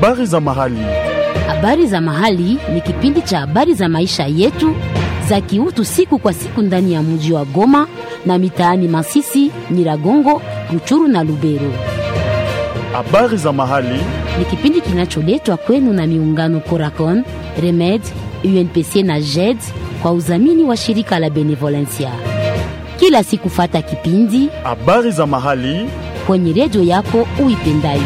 Habari za mahali. Habari za mahali ni kipindi cha habari za maisha yetu za kiutu siku kwa siku ndani ya mji wa Goma na mitaani Masisi, Nyiragongo, Ruchuru na Lubero. Habari za mahali. Ni kipindi kinacholetwa kwenu na miungano Coracon, Remed, UNPC na JED kwa udhamini wa shirika la Benevolencia. Kila siku fata kipindi Habari za mahali. kwenye redio yako uipendayo.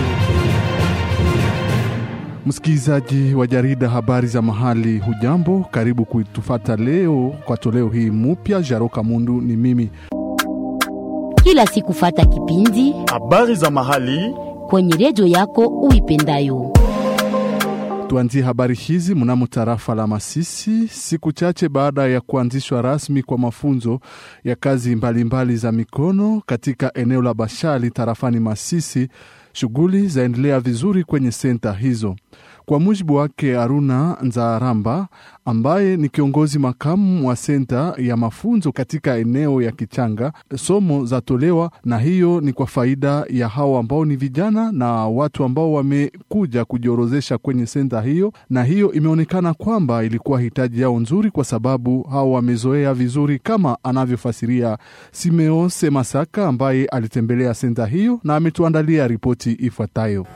Msikilizaji wa jarida habari za mahali, hujambo? Karibu kuitufata leo kwa toleo hii mupya. Jaroka Mundu ni mimi. Kila siku fata kipindi Habari za mahali. kwenye redio yako uipendayo. Tuanzie habari hizi mnamo tarafa la Masisi, siku chache baada ya kuanzishwa rasmi kwa mafunzo ya kazi mbalimbali mbali za mikono katika eneo la Bashali tarafani Masisi. Shughuli zaendelea vizuri kwenye senta hizo. Kwa mujibu wake Aruna Nzaramba ambaye ni kiongozi makamu wa senta ya mafunzo katika eneo ya Kichanga, somo zatolewa na hiyo ni kwa faida ya hao ambao ni vijana na watu ambao wamekuja kujiorozesha kwenye senta hiyo, na hiyo imeonekana kwamba ilikuwa hitaji yao nzuri, kwa sababu hao wamezoea vizuri, kama anavyofasiria Simeose Masaka ambaye alitembelea senta hiyo na ametuandalia ripoti ifuatayo.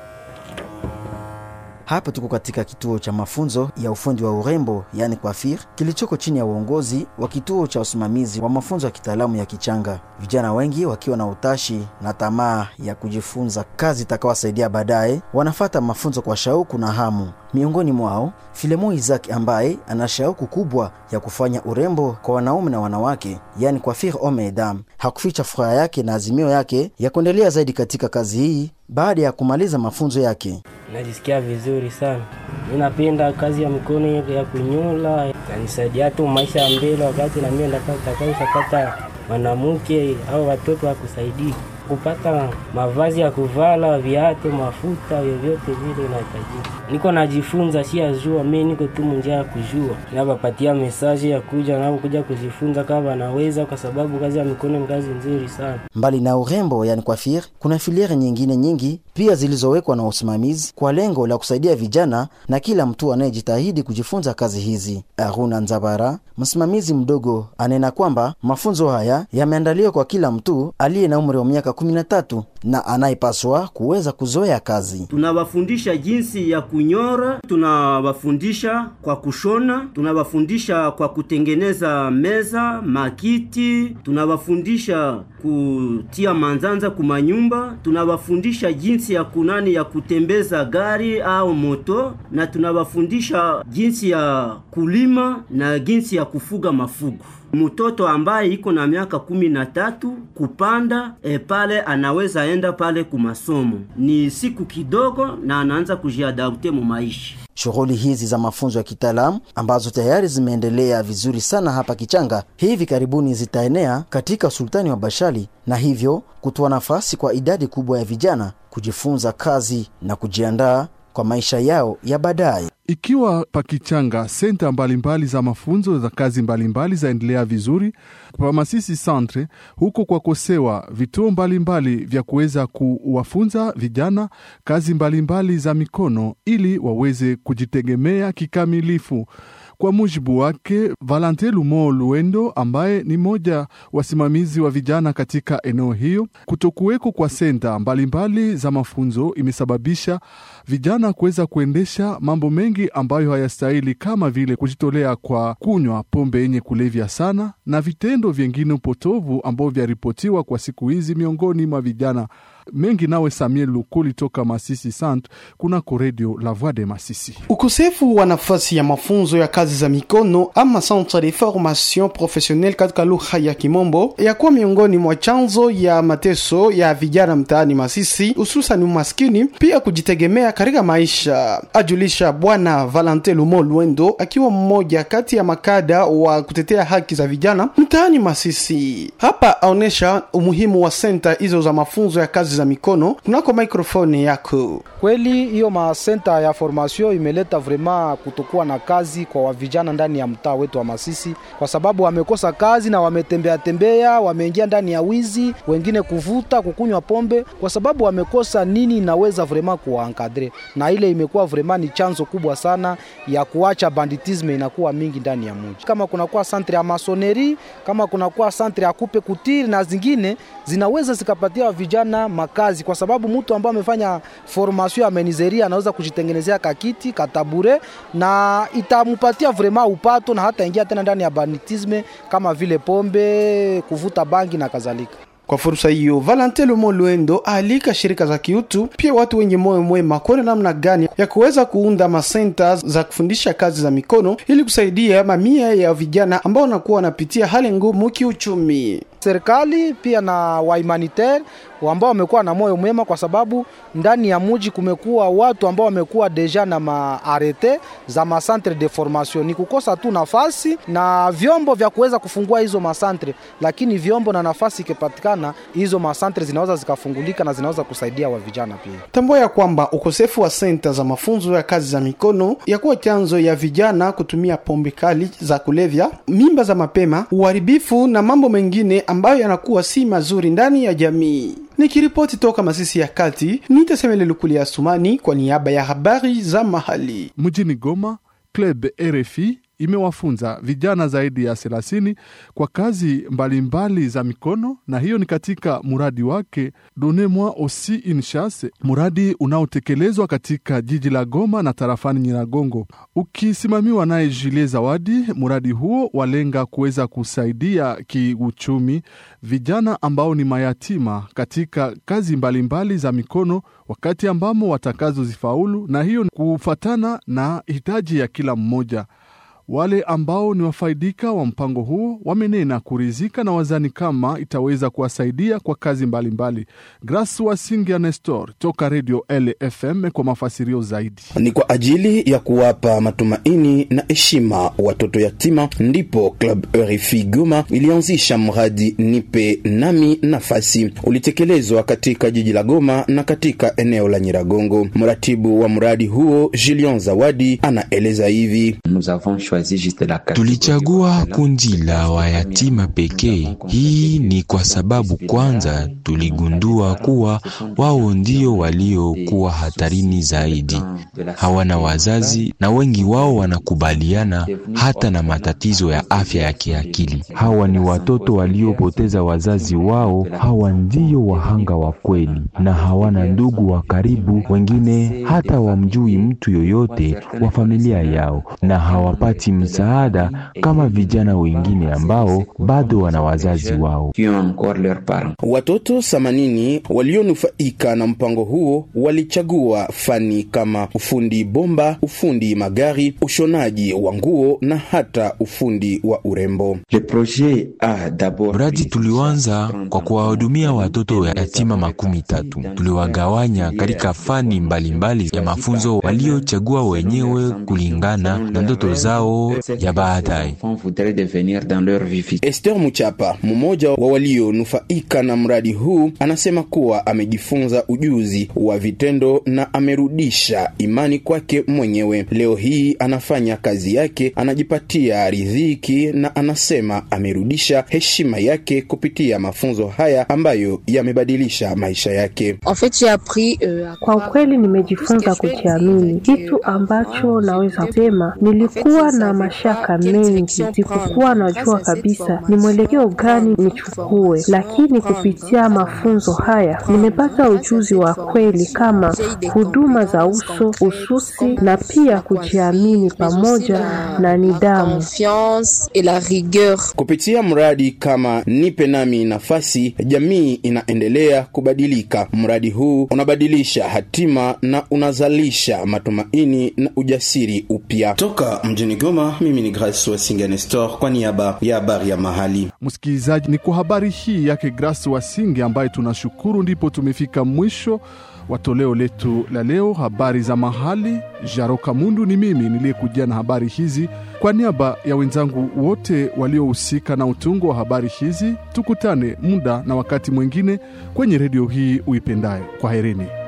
Hapa tuko katika kituo cha mafunzo ya ufundi wa urembo yani kwafir kilichoko chini ya uongozi wa kituo cha usimamizi wa mafunzo ya kitaalamu ya Kichanga. Vijana wengi wakiwa na utashi na tamaa ya kujifunza kazi itakawasaidia baadaye, wanafata mafunzo kwa shauku na hamu. Miongoni mwao Filemo Isaac ambaye ana shauku kubwa ya kufanya urembo kwa wanaume na wanawake, yani coiffure homme et dame. Hakuficha furaha yake na azimio yake ya kuendelea zaidi katika kazi hii baada ya kumaliza mafunzo yake. Najisikia vizuri sana. Mi napenda kazi ya mikono ya kunyola, kanisaidia tu maisha ya mbele, wakati na mimi nitakaishapata mwanamke au watoto wa kusaidia kupata mavazi ya kuvala, viatu, mafuta, vyovyote vile inahitajika. Niko najifunza, si ajua mi niko tu munjia ya kujua, nabapatia mesaje ya kuja nao kuja kujifunza kama wanaweza, kwa sababu kazi ya mikono ni kazi nzuri sana. Mbali na urembo yani coiffure, kuna filiere nyingine nyingi pia zilizowekwa na usimamizi kwa lengo la kusaidia vijana na kila mtu anayejitahidi kujifunza kazi hizi. Aruna Nzabara, msimamizi mdogo, anena kwamba mafunzo haya yameandaliwa kwa kila mtu aliye na umri wa miaka 13 na anayepaswa kuweza kuzoea kazi. tunawafundisha jinsi ya kunyora, tunawafundisha kwa kushona, tunawafundisha kwa kutengeneza meza, makiti, tunawafundisha kutia manzanza kumanyumba, tunawafundisha jinsi ya kunani ya kutembeza gari au moto, na tunawafundisha jinsi ya kulima na jinsi ya kufuga mafugo. Mtoto ambaye iko na miaka kumi na tatu kupanda e, pale anaweza enda pale kumasomo, ni siku kidogo na anaanza kujiadapte mu maisha. Shughuli hizi za mafunzo ya kitaalamu ambazo tayari zimeendelea vizuri sana hapa Kichanga, hivi karibuni zitaenea katika usultani wa Bashali na hivyo kutoa nafasi kwa idadi kubwa ya vijana kujifunza kazi na kujiandaa kwa maisha yao ya baadaye. Ikiwa pakichanga senta mbalimbali za mafunzo za kazi mbalimbali zaendelea vizuri pa Masisi Centre, huko kwa kosewa vituo mbalimbali vya kuweza kuwafunza vijana kazi mbalimbali za mikono ili waweze kujitegemea kikamilifu. Kwa mujibu wake Valente Lumo Luendo, ambaye ni mmoja wasimamizi wa vijana katika eneo hiyo, kutokuweko kwa senta mbalimbali za mafunzo imesababisha vijana kuweza kuendesha mambo mengi ambayo hayastahili kama vile kujitolea kwa kunywa pombe yenye kulevya sana na vitendo vyengine upotovu ambavyo vyaripotiwa kwa siku hizi miongoni mwa vijana mengi. Nawe Samuel Lukuli toka Masisi Sant kunako redio La Voix de Masisi. Ukosefu wa nafasi ya mafunzo ya kazi za mikono ama centre de formation professionnelle katika lugha ya Kimombo yakuwa miongoni mwa chanzo ya mateso ya vijana mtaani Masisi, hususan umaskini, pia kujitegemea katika maisha, ajulisha Bwana Valente Lumo Lwendo, akiwa mmoja kati ya makada wa kutetea haki za vijana mtaani Masisi. Hapa aonesha umuhimu wa senta hizo za mafunzo ya kazi za za mikono kunako maikrofoni yako. Kweli hiyo masenta ya formation imeleta vrema kutokuwa na kazi kwa wavijana ndani ya mtaa wetu wa Masisi, kwa sababu wamekosa kazi na wametembea tembea, wameingia ndani ya wizi, wengine kuvuta, kukunywa pombe, kwa sababu wamekosa nini inaweza vrema kuwaankadre, na ile imekuwa vrema ni chanzo kubwa sana ya kuacha banditisme inakuwa mingi ndani ya mji. Kama kunakuwa santre ya masoneri, kama kunakuwa santre ya kupe kutiri na zingine zinaweza zikapatia vijana makazi, kwa sababu mtu ambaye amefanya formation ya menizeria anaweza kujitengenezea kakiti katabure, na itampatia vrema upato na hata ingia tena ndani ya banditisme kama vile pombe, kuvuta bangi na kadhalika. Kwa fursa hiyo, Valentin Lomo Luendo alika shirika za kiutu pia watu wenye moyo mwema kuona namna gani ya kuweza kuunda masenta za kufundisha kazi za mikono ili kusaidia mamia ya vijana ambao wanakuwa wanapitia hali ngumu kiuchumi. Serikali pia na wahumanitaire ambao wamekuwa na moyo mwema, kwa sababu ndani ya muji kumekuwa watu ambao wamekuwa deja na maarete za masantre de formation. Ni kukosa tu nafasi na vyombo vya kuweza kufungua hizo masantre, lakini vyombo na nafasi ikipatikana, hizo masantre zinaweza zikafungulika na zinaweza kusaidia wa vijana pia. Tambua ya kwamba ukosefu wa senta za mafunzo ya kazi za mikono yakuwa chanzo ya vijana kutumia pombe kali za kulevya, mimba za mapema, uharibifu na mambo mengine ambayo yanakuwa si mazuri ndani ya jamii. Nikiripoti toka Masisi ya Kati, nitasemele Lukuli ya Sumani kwa niaba ya habari za mahali. Mjini Goma, Club RFI imewafunza vijana zaidi ya 30 kwa kazi mbalimbali mbali za mikono, na hiyo ni katika muradi wake Donnez-moi aussi une chance, muradi unaotekelezwa katika jiji la Goma na tarafani Nyiragongo, ukisimamiwa naye Julie Zawadi. Muradi huo walenga kuweza kusaidia kiuchumi vijana ambao ni mayatima katika kazi mbalimbali mbali za mikono wakati ambamo watakazozifaulu, na hiyo kufatana na hitaji ya kila mmoja. Wale ambao ni wafaidika wa mpango huo wamenena kurizika na wazani kama itaweza kuwasaidia kwa kazi mbalimbali. Grace Wasingia Nestor toka Radio LFM kwa mafasirio zaidi. Ni kwa ajili ya kuwapa matumaini na heshima watoto yatima, ndipo Club RFI Goma ilianzisha mradi Nipe Nami Nafasi, ulitekelezwa katika jiji la Goma na katika eneo la Nyiragongo. Mratibu wa mradi huo Julian Zawadi anaeleza hivi: Tulichagua kundi la wayatima pekee. Hii ni kwa sababu kwanza tuligundua kuwa wao ndio waliokuwa hatarini zaidi. Hawana wazazi na wengi wao wanakubaliana hata na matatizo ya afya ya kiakili. Hawa ni watoto waliopoteza wazazi wao. Hawa ndio wahanga wa kweli na hawana ndugu wa karibu, wengine hata wamjui mtu yoyote wa familia yao na hawapati msaada kama vijana wengine ambao bado wana wazazi wao. Watoto themanini walionufaika na mpango huo walichagua fani kama ufundi bomba, ufundi magari, ushonaji wa nguo na hata ufundi wa urembo. Mradi tulianza kwa kuwahudumia watoto yatima makumi tatu. Tuliwagawanya katika fani mbalimbali mbali ya mafunzo waliochagua wenyewe kulingana na ndoto zao ya baadaye. Esther Muchapa, mmoja wa walionufaika na mradi huu, anasema kuwa amejifunza ujuzi wa vitendo na amerudisha imani kwake mwenyewe. Leo hii anafanya kazi yake, anajipatia riziki na anasema amerudisha heshima yake kupitia mafunzo haya ambayo yamebadilisha maisha yake. Kwa ukweli nimejifunza kujiamini, kitu ambacho naweza sema nilikuwa na mashaka mengi, sikukuwa najua kabisa ni mwelekeo gani nichukue, lakini kupitia mafunzo haya nimepata ujuzi wa kweli kama huduma za uso, ususi na pia kujiamini pamoja na nidhamu. Kupitia mradi kama Nipe Nami Nafasi, jamii inaendelea kubadilika. Mradi huu unabadilisha hatima na unazalisha matumaini na ujasiri upya. Toka mjini Goma, mimi ni Grace Wasinga Nestor kwa niaba ya habari ya mahali. Msikilizaji, ni kwa habari hii yake Grace Wasinge ambaye tunashukuru, ndipo tumefika mwisho wa toleo letu la leo, habari za mahali. Jaroka Mundu ni mimi niliyekujia na habari hizi kwa niaba ya wenzangu wote waliohusika na utungo wa habari hizi. Tukutane muda na wakati mwingine kwenye redio hii uipendayo. Kwa herini.